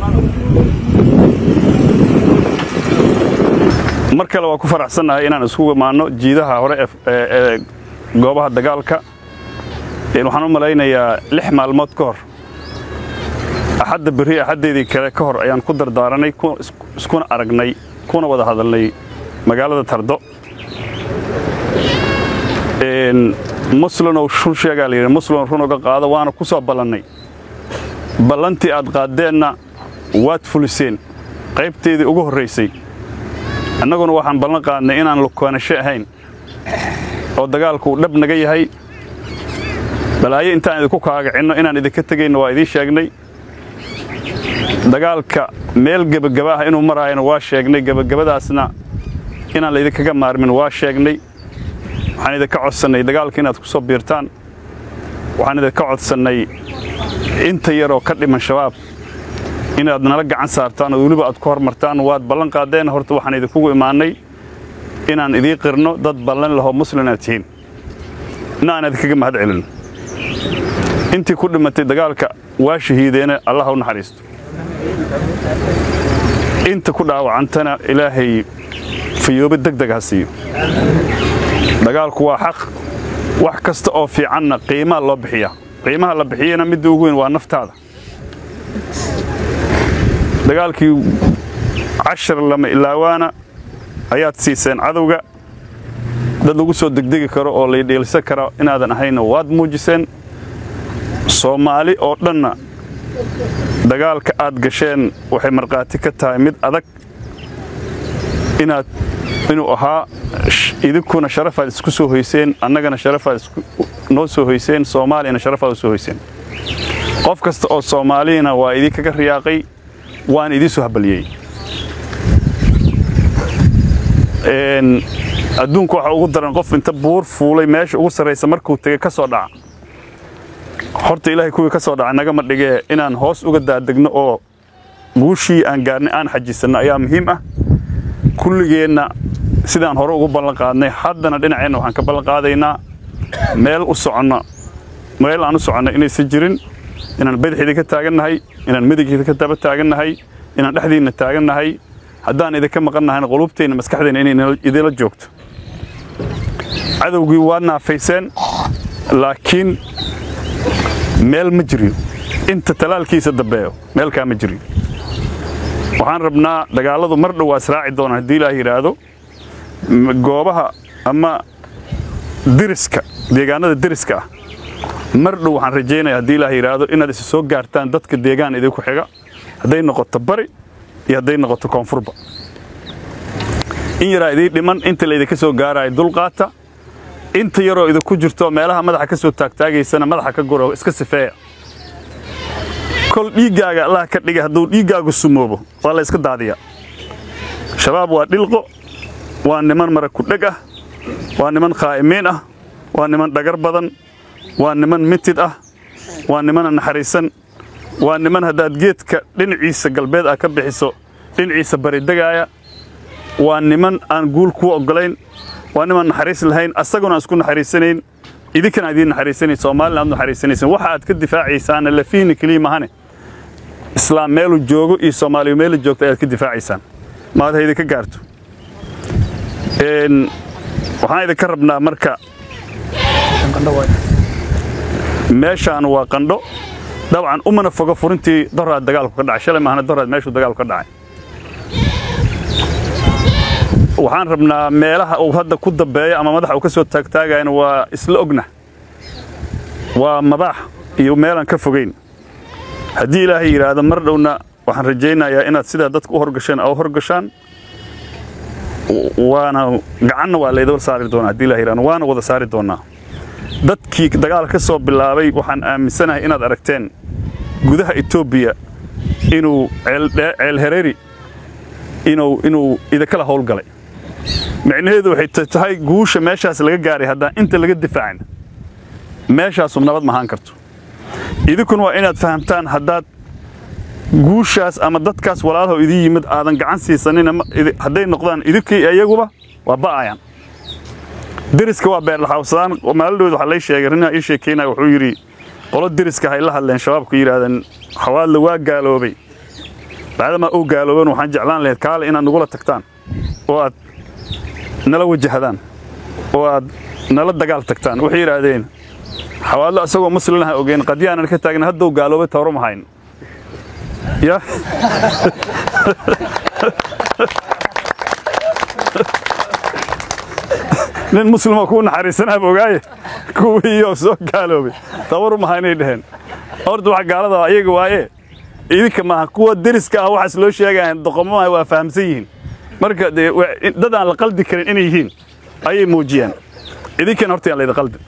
mar kale waa ku faraxsannahay inaan isku imaanno jiidaha hore ee goobaha dagaalka waxaan u malaynayaa lix maalmood ka hor axadda berri axaddeedii kale ka hor ayaan ku dardaaranay iskuna aragnay kuna wada hadalnay magaalada tardo muslunow run sheegaa layidhi muslun run uga qaado waana ku soo ballannay ballantii aad qaaddeenna waad fuliseen qaybteedii ugu horraysay annaguna waxaan ballan qaadnay inaan lukoonasho ahayn oo dagaalku uu dhab naga yahay balaayo intaan idinku kaagacinno inaan idinka tegayno waa idiin sheegnay dagaalka meel gebagaba ah inuu maraayana waa sheegnay gebagabadaasna inaan laydinkaga maarmin waa sheegnay waxaan idinka codsannay dagaalka inaad ku soo biirtaan waxaan idinka codsannay inta yaroo ka dhiman shabaab inaad nala gacan saartaan oo weliba aad ku hormartaan waad ballan qaadeen horta waxaan idinkugu imaannay inaan idiin qirno dad ballan lahoo muslin aad tihiin ina aan idinkaga mahad celin intii ku dhimatay dagaalka waa shahiideena allah u naxariisto inta ku dhaawacantana ilaahay fayoobe deg deg ha siiyo dagaalku waa xaq wax kasta oo fiicanna qiimaa loo bixiyaa qiimaha la bixiyana midda ugu weyn waa naftaada dagaalkii cashar lama ilaawaana ayaad siiseen cadowga dad lagu soo degdegi karo oo laydheelsan karo inaadan ahayna waad muujiseen soomaali oo dhanna dagaalka aad gasheen waxay markhaati ka tahay mid adag inaad inuu ahaa idinkuna sharafaad isku soo hoyseen annagana sharafaad noo soo hoyseen soomaaliyana sharafaad u soo hoyseen qof kasta oo soomaaliyana waa idinkaga riyaaqay waan idiin soo habaliyey adduunku waxa ugu daran qof inta buur fuulay meesha ugu sarraysa markuu tegey ka soo dhaca horta ilaahay kuwii ka soo dhaca nagama dhigee inaan hoos uga daadegno oo guushii aan gaarnay aan xajisanno ayaa muhiim ah kulligeenna sidaan hore ugu ballan qaadnay haddana dhinaceenna waxaan ka ballan qaadaynaa meel u soconno meel aan u soconno inaysan jirin inaan badaxeeda ka taagannahay inaan midigheeda ka daba taagannahay inaan dhexdiinna taagannahay haddaan idinka maqannahayna qulubteenna maskaxdeenna inay idinla joogto cadowgii waad naafayseen laakiin meel ma jirin inta talaalkiisa dambeeyo meelkaa ma jirin waxaan rabnaa dagaalladu mar dhow waa israaci doonaan haddii ilaah yidhaahdo goobaha ama diriska deegaanada deriska ah mar dhow waxaan rajaynaya haddii ilaah yidhaahdo inaad isa soo gaartaan dadka deegaan idinku xiga hadday noqoto bari iyo hadday noqoto koonfurba in yaraa idiin dhiman inta laydinka soo gaaraayo dulqaata inta yaroo idinku jirto meelaha madaxa ka soo taagtaagaysana madaxa ka guro iska sifeeya kol dhiiggaaga allah ka dhigay hadduu dhiiggaagu sumoobo waa la yska daadiyaa shabaab waa dhilqo waa niman mara kudheg ah waa niman khaa'imiin ah waa niman dhagar badan waa niman mitid ah waa nimana naxariisan waa niman haddaad geedka dhinaciisa galbeed ah ka bixiso dhinaciisa baridegaaya waa niman aan guul kuu oggolayn waa niman naxariis lahayn asaguna aan isku naxariisanayn idinkana idiin naxariisanayn soomaalina aad naxariisanaysan waxa aad ka difaacaysaana lafiihna keliya mahane islaam meeluu joogo iyo soomaaliya meelu joogto ayaad ka difaacaysaan maad ha idinka gaarto waxaan idinka rabnaa marka meeshaan waa qandho dabcan umana fogo furintii doraad dagaalku ka dhacay shalay maahana doraad meeshuu dagaalku ka dhacay waxaan rabnaa meelaha uu hadda ku dambeeyo ama madaxa uu ka soo taagtaagayana waa isla ogna waa mabaax iyo meelaan ka fogayn haddii ilaahay yidhaahdo mar dhowna waxaan rajaynayaa inaad sidaa dadka u horgasheen a u horgashaan waana gacanna waa layda saari doonaa haddii ilahay yidhahdo waana wada saari doonnaa dadkii dagaal ka soo bilaabay waxaan aaminsanahay inaad aragteen gudaha etoobiya inuu ceel hereeri inuu idinkala howlgalay micnaheedu waxay tahay guusha meeshaas laga gaaray haddaan inta laga difaacin meeshaasu nabad mahaan karto idinkuna waa inaad fahamtaan haddaad guushaas ama dadkaas walaalaho idin yimid aadan gacan siisanin hadday noqdaan idinkii iyaguba waa ba'ayaan deriska waa beerlaxawsadaan maalidhood waxaa lay sheegay rinaa ii sheekaynaya wuxuu yidhi qolo deriska hay la hadleen shabaabku yidhaahdeen xawaadle waa gaaloobay bacdamaa uu gaalooban waxaan jeclaan lahayd kaale inaad nagula tagtaan oo aad nala wajahdaan oo aad nala dagaal tagtaan waxay yidhaahdeen xawaadlo asagoo muslinaha ogeyn qadyaanan ka taagna hadduu gaaloobay tawro ma hayn ya nin muslima kuu naxariisanaab ogaaye kuwiioo soo gaaloobay tawaru maha inay dhaheen horta wax gaalada ayaga waaye idinka maaha kuwa deriska ah waxaas loo sheegayan doqomomaha waa fahamsan yihiin marka dee dad aan la qaldi karin inay yihiin ayay muujiyaan idinkana horta yaan laydi qaldi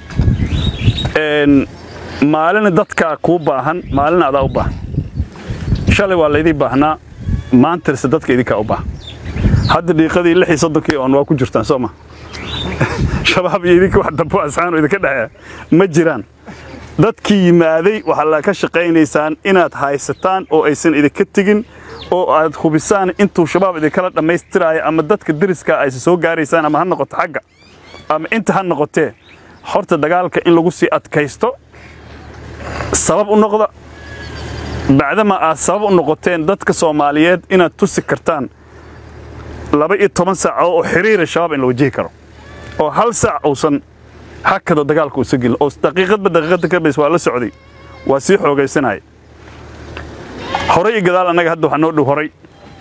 maalina dadkaa kuu baahan maalina adaa u baahan shalay waa laydii baahnaa maantarse dadka idinkaa u baahan hadda dhiiqadii lix iyo soddonkii oon waa ku jirtaan soo ma shabaab iyo idinka wax dambo asxaano idinka dhexeeya ma jiraan dadkii yimaaday waxaa la ka shaqaynaysaan inaad haysataan oo aysan idinka tegin oo aad hubisaan intuu shabaab idinkala dhammaystiraayo ama dadka deriska aysa soo gaaraysaan ama ha noqoto xagga ama inta ha noqotee horta dagaalka in lagu sii adkaysto sabab u noqda bacdama aad sabab u noqoteen dadka soomaaliyeed inaad tusi kartaan laba iyo toban saaco oo xiriira shabaab in la wajihi karo oo hal saac uusan hakada dagaalka uusa gelin oo daqiiqadba daqiiqadda ka bays waa la socday waa sii xoogaysanaya horay iyo gadaal annaga hadda waxaa noo dhow horay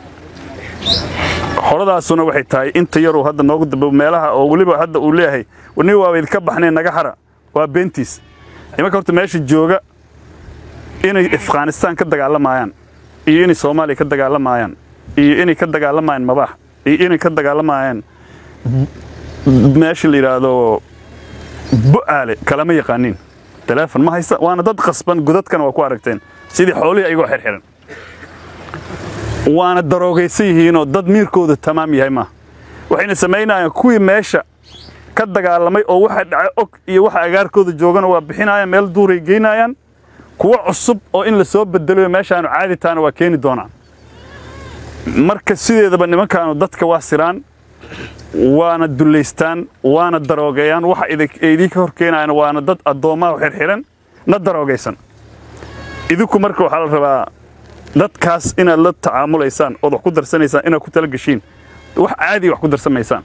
horadaasuna waxay tahay inta yaruu hadda noogu dambe meelaha oo weliba hadda uu leeyahay ni waaba idinka baxneen naga hara waa beentiis imanka horta meesha jooga inay afghanistaan ka dagaalamayaan iyo inay soomaaliya ka dagaalamayaan iyo inay ka dagaalamayaan mabaax iyo inay ka dagaalamayaan meesha la yidhaahdo bu'aale kalama yaqaaniin teleefon ma haysta waana dad qasban godadkana waa ku aragteen sidii xoolihii ayagoo xirxiran waana daroogaysan yihiinoo dad miirkooda tamaam yahay maaha waxayna samaynayaan kuwii meesha ka dagaalamay oo waxa dhaca og iyo waxa agaarkooda joogana waa bixinayaan meel duuray geynayaan kuwo cusub oo in la soo bedelayo meeshaanu caadi taana waa keeni doonaan marka sideedaba nimankaanu dadka waa siraan waana dullaystaan waana daroogeeyaan waxa idinka hor keenayaan waana dad addoommaha xirxiran na daroogaysan idinku marka waxaa la rabaa dadkaas inaad la tacaamulaysaan ood wax ku darsanaysaan inaad ku tala geshiin wax caadiya wax ku darsamaysaan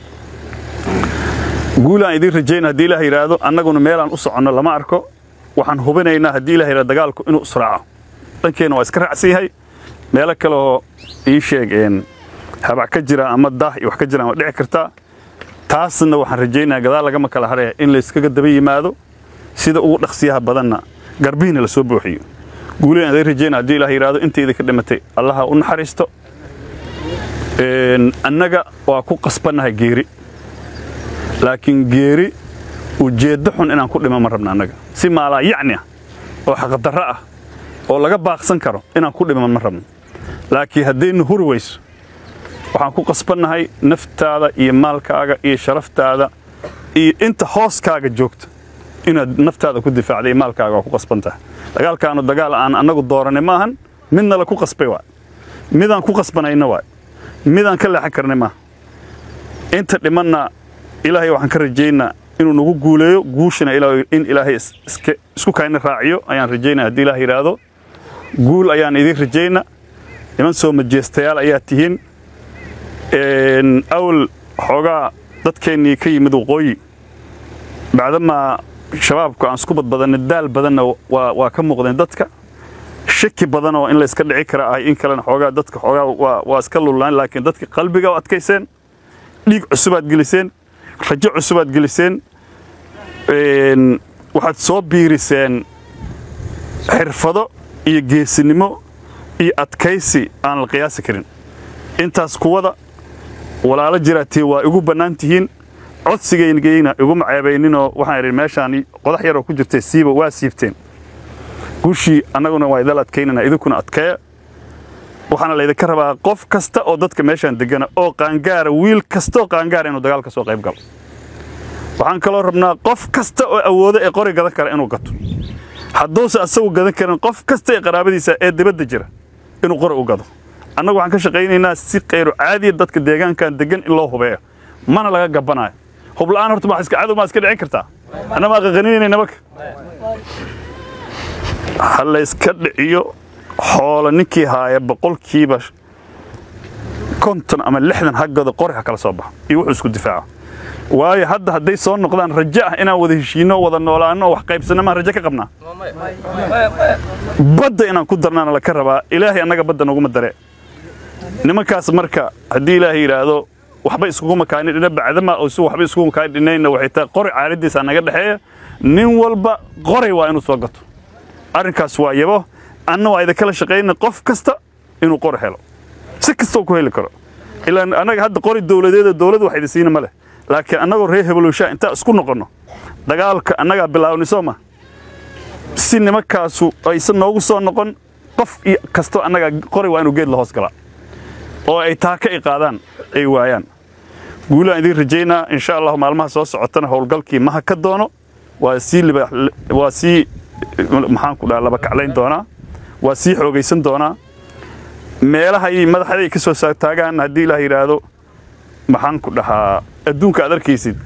guulaan idiin rajayna haddii ilaah yidhaahdo annaguna meelaan u soconno lama arko waxaan hubinaynaa haddii ilah yidhahdo dagaalku inuu israaco dhankeenna waa iska raacsan yahay meelo kaleoo ii sheegeen habac ka jira ama daah iyo wax ka jiraan waa dhici kartaa taasna waxaan rajaynayaa gadaal lagama kala haraya in layskaga daba yimaado sida ugu dhaqsiyaha badanna garbihiina la soo buuxiyo guuleen aday rajayna haddii ilaah yidhaahdo inta idinka dhimatay allaha u naxariisto annaga waa ku qasbannahay geeri laakiin geeri ujeeddo xun inaan ku dhima ma rabna annaga si maalaa yacni ah oo xaqdarro ah oo laga baaqsan karo inaan ku dhima ma rabno laakiin haddaynu huri weyso waxaan ku qasbannahay naftaada iyo maalkaaga iyo sharaftaada iyo inta hooskaaga joogta inaad naftaada ku difaacda iyo maalkaaga waa ku qasban tahay dagaalkaanu dagaal aan annagu dooranay maahan midna la ku qasbay waay midaan ku qasbanayna waay midaan ka leexan karnay maaha inta dhimanna ilaahay waxaan ka rajaynaa inuu nagu guuleeyo guushana in ilaahay isku kayna raaciyo ayaan rajaynaa haddii ilaah yidhaahdo guul ayaan idiin rajayna niman soo majeestayaal ayaa tihiin awal xoogaa dadkeennii ka yimid waqooyi bacdamaa shabaabku aan isku badbadanna daal badanna waa ka muuqdeen dadka shaki badan oo in layska dhici kara ah in kalena xoogaa dadka xoogaa waa iska lullaan laakiin dadka qalbiga u adkayseen dhiig cusubaad geliseen rajo cusubaad geliseen waxaad soo biiriseen xirfado iyo geesinimo iyo adkaysi aan la qiyaasi karin intaas kuwada walaalo jiraatii waa igu bannaan tihiin codsigaygayna iguma ceebayninoo waxaan idhi meeshaan qodax yaroo ku jirtay siiba waa siibteen guushii annaguna waa idal adkaynana idinkuna adkeeya waxaana laydinka rabaa qof kasta oo dadka meeshaan degana oo qaangaara wiil kastaoo qaangaara inuu dagaal ka soo qayb galo waxaan kaloo rabnaa qof kasta oo awoodo ee qori gadan kara inuu gato hadduuse asagu gadan karin qof kasta ee qaraabadiisa ee dibadda jira inuu qori u gado annagu waxaan ka shaqaynaynaa si kayru caadiya dadka deegaankan degan in loo hubeeyo mana laga gabanaayo hubla'aan horta ma iska cadow maa iska dhicin kartaa anna maa qaqaninayna marka ha layska dhiciyo xoolo ninkii haaya boqolkiiba konton ama lixdan haggooda qori ha kala soo baxo iyo wuxuu isku difaaco waayo hadda hadday soo noqdaan rajo ah inaan wada heshiinno wada noolaanno wax qaybsanno maan rajo ka qabnaa badda inaan ku darnaana laka rabaa ilaahay annaga badda noguma dare nimankaas marka haddii ilaahay yidhaahdo waxba iskugu makaani dhina bacdama oo si waxba iskugu makaani dhinayna waxay tahay qori caaladiisa naga dhexeeya nin walba qoray waa inuu soo gato arrinkaas waa yabo anna waa idinkala shaqayna qof kasta inuu qori helo si kastoo ku heli karo ilaa annaga hadda qori dowladeeda dowladda wax idin siina ma leh laakiin annagoo reer hebelowshaa intaa isku noqonno dagaalka annagaa bilaawni soo ma si nimankaasu aysan noogu soo noqon qof kastoo annagaa qori waa inuu geed la hoos galaa oo ay taaka i qaadaan ay waayaan guulaan idiin rajaynaa insha allahu maalmaha soo socotana howlgalkii maha ka doono waa sii waa sii maxaan ku dhaha laba kaclayn doonaa waa sii xoogaysan doonaa meelahay madaxday ka soo taagaan haddii ilaah yidhaahdo maxaan ku dhahaa adduunka aad arkaysid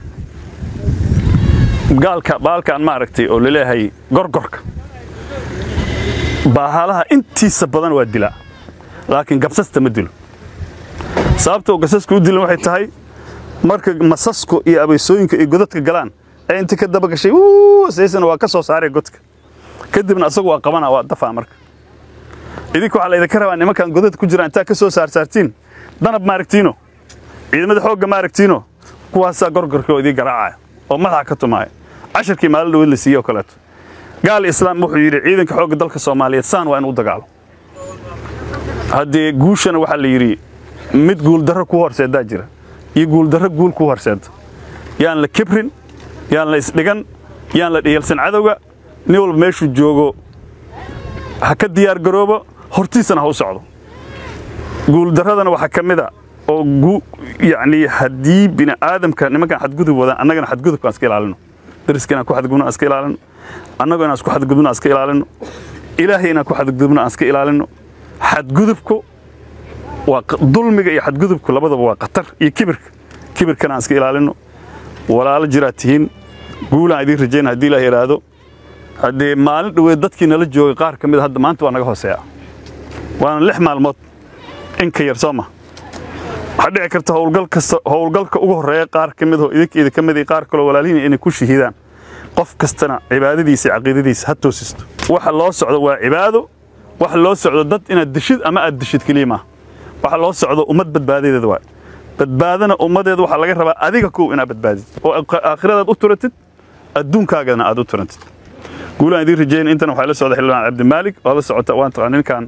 gaalka baalkaan maaragtay oo laleeyahay gorgorka baahalaha intiisa badan waa dilaa laakiin gabsasta ma dilo sababta oo gasaska u dilan waxay tahay marka masasku iyo abaysooyinka iyo godadka galaan ee inta ka daba gashay saysana waa ka soo saaraya godka kadibna asagu waa qabana waa dafaa marka idinka waxaa laydinka rabaa nimankan godadka ku jiraan intaa ka soo saarsaartiin danab maaragtiino ciidamada xoogga maaragtiino kuwaasaa gorgorka oo idiin garaacaya oo madaxa ka tumaaya casharkii maalin dhaweed la siiyey oo kaleeto gaal islaam wuxuu yidhi ciidanka xoogga dalka soomaaliyeed saan waa inuu dagaalo haddee guushana waxaa la yidhi mid guuldarro ku horseedaa jira iyo guuldarro guul ku horseeda yaan la kibrin yaan la isdhigan yaan la dhiyalsan cadowga nin walba meeshuu joogo ha ka diyaar garoobo hortiisana ha u socdo guuldarradana waxaa ka mid a oo yacnii haddii bini aadamka nimankan xadgudub wadaan annagana xadgudubka aan iska ilaalino dariska inaan ku xadgudubno aan iska ilaalino annagoo inaan isku xadgudubno aan iska ilaalino ilaahay inaan ku xadgudubno aan iska ilaalino xadgudubku waa dulmiga iyo xadgudubku labadaba waa khatar iyo kibirka kibirkana aan iska ilaalino walaalo jiraad tihiin guulaan idiin rajayna haddii ilaah yidhaahdo haddee maalin dhoweed dadkii nala joogay qaar ka mid hadda maanta waa naga hooseeya waana lix maalmood in ka yar soo ma waxaa dhici karta howlgal kasta howlgalka ugu horreeya qaar ka mid oo idinka idinka mid qaar kaloo walaalihiin inay ku shahiidaan qof kastana cibaadadiisa iyo caqiidadiisa ha toosisto waxa loo socdo waa cibaado waxa loo socdo dad inaad dishid ama aad dishid keliya maaha waxa loo socdo ummad badbaadadeeda waay badbaadana ummadeeda waxaa laga rabaa adiga kow inaad badbaadid oo aakhiradaad u turatid adduunkaagana aad u turantid guulaan idiin rajayna intan waxaa la socda xildhibaan cabdimaalig waa la socota waan taqaan ninkan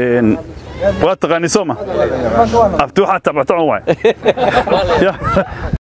waa taqaani soo ma abti waxaa tabctocon waay